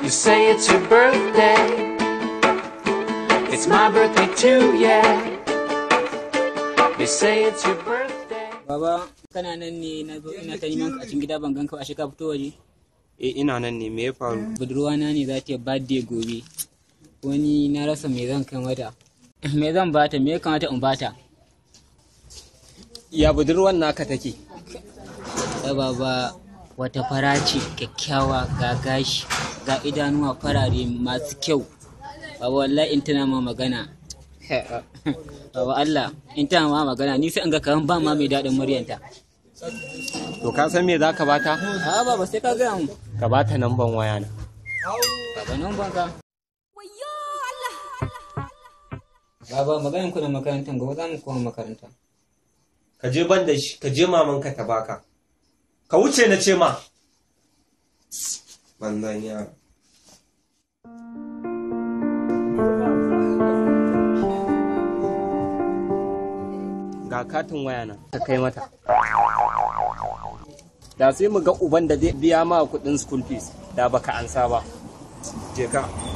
You say it's your birthday. It's my birthday too, yeah. You say it's your birthday. Baba, kana nan ne na zo ina ta neman ka a cikin gida ban ganka ba ashe ka fito waje. Eh ina nan ne me ya faru? Budurwa na ne za ta yi birthday gobe. Wani na rasa me zan kai mata. Me zan bata, me ya kamata in bata? Ya budurwan naka take? Ai baba wata fara ce kyakkyawa ga gashi ga idanuwa farare masu kyau. Baba wallahi in tana ma magana. Baba Allah in tana ma magana ni sai in ga kaman ba ma mai daɗin muryanta. To ka san me za ka bata? A baba sai ka gaya mu. Ka bata namban waya na. Baba nan banka. Baba maganin ku da makarantar gobe za mu koma makaranta. Ka je ban da shi, ka je mamanka ta baka. Ka wuce na ce ma. Banzan yaro. Ga katin waya na ka kai mata. Da sai mu ga uban da zai biya ma kuɗin school fees da baka ansa ba. Je ka.